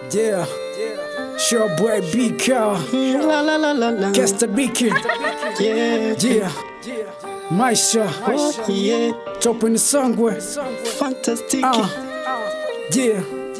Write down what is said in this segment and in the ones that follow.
Yeah. Sure boy BK. La la la la la. Kesta BK. Yeah. Yeah. Maisha. Oh, yeah. Topo ni songwe. Fantastic. Ah. Yeah.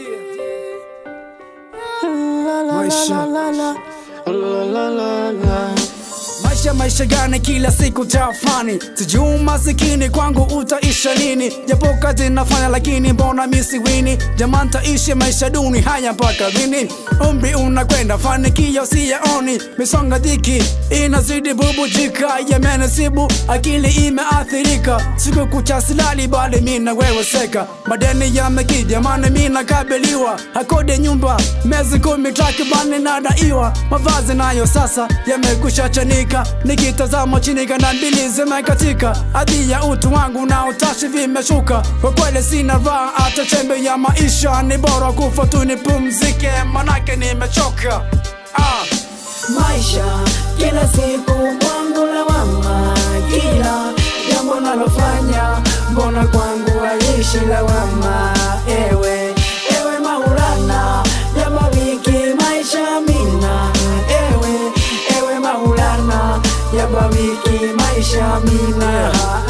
La la Maisha. la la la. La la la la. Maisha maisha gani kila siku tafani sijui masikini kwangu utaisha lini japo kazi nafanya lakini mbona misiwini jamani taishi maisha duni haya mpaka lini umri unakwenda fanikio siyaoni misonga dhiki inazidi bubujika yamenisibu akili imeathirika siku kucha silali bali mina wewe seka madeni yamekija jamani mina kabiliwa hakode nyumba mezi kumi takribani nadaiwa mavazi nayo sasa yamekusha chanika nikitazama chini kana mbili zimekatika adhi ya utu wangu na utashi vimeshuka kwa kweli sina raha hata chembe ya maisha ni bora kufa tu nipumzike manake nimechoka ah. maisha kila siku mwangu lawama kila jambo nalofanya mbona kwangu aishi lawama ewe ewe maulana jama wiki maisha mina ewe ewe maulana jama wiki maisha mina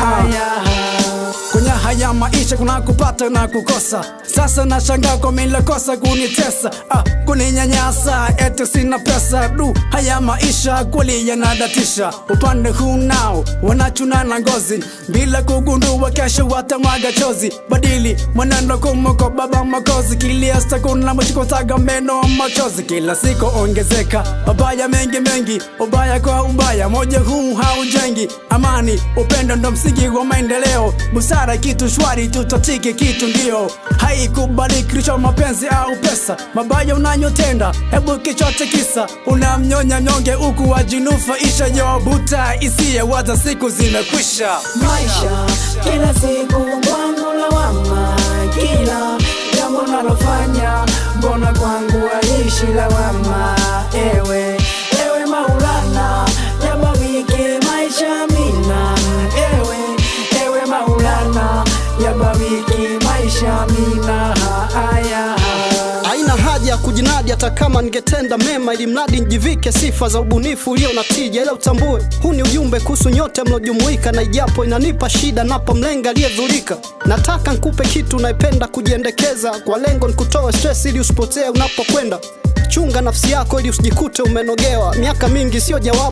aya kwenye haya maisha kuna kupata na kukosa sasa nashangaa kwa milekosa kunitesa ah, kuninyanyasa eti sina pesa du haya maisha kweli yanadatisha upande huu nao wanachuna na ngozi bila kugundua kesho watamwaga chozi badili mwenendo kumoko baba makozi kiliasta kuna mshikotaga meno machozi kila siku ongezeka mabaya mengi mengi ubaya kwa ubaya moja huu haujengi amani upendo ndo msingi wa maendeleo busara kitu shwari tutatiki kitu ndio haikubaliki kilicho mapenzi au pesa mabaya unanyotenda hebu kichote kisa unamnyonya mnyonge huku wajinufaisha yobuta isiye waza siku zimekwisha maisha kila siku mwangu lawama kila jambo nalofanya mbona kwangu aishi lawama ewe ewe maulana jama wiki maisha mina ewe ewe maulana jama wiki maisha mina aya Haina haja ya kujinadi hata kama ningetenda mema, ili mradi njivike sifa za ubunifu ulio na tija, ila utambue huu ni ujumbe kuhusu nyote mliojumuika, na ijapo inanipa shida napomlenga aliyedhurika. Nataka nkupe kitu unaipenda kujiendekeza, kwa lengo nikutoe stress ili usipotee unapokwenda. Chunga nafsi yako ili usijikute umenogewa. Miaka mingi sio jawabu